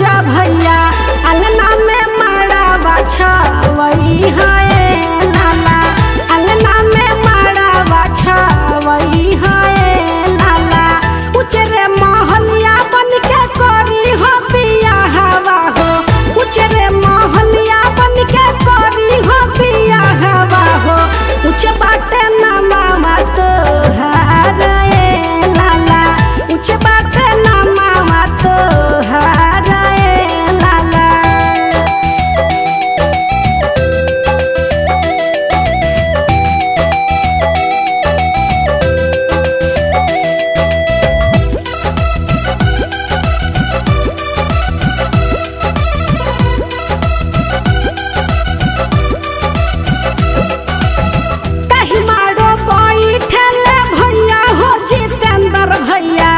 जा भैया अंगना में माड़ा बाछा वही है लाला अंगना में माड़ा बाछा वही है लाला उचरे महलिया बन के करी हो पिया हवा हो उचरे महलिया बन के करी हो पिया हवा हो उच बाटे ना मामा तो हारे लाला उच बाटे ना मामा तो हारे लाला कही मारो बैठल भैया हो जितेंद्र भैया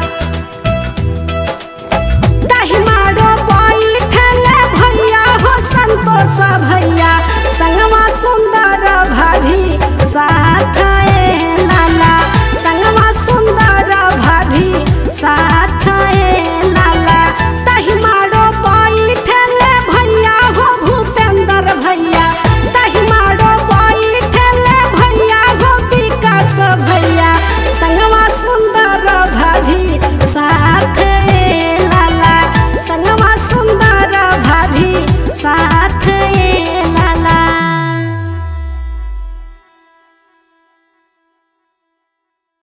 कही मारो बैठल भैया हो संतोष भैया संगमा सुंदर भाभी साथ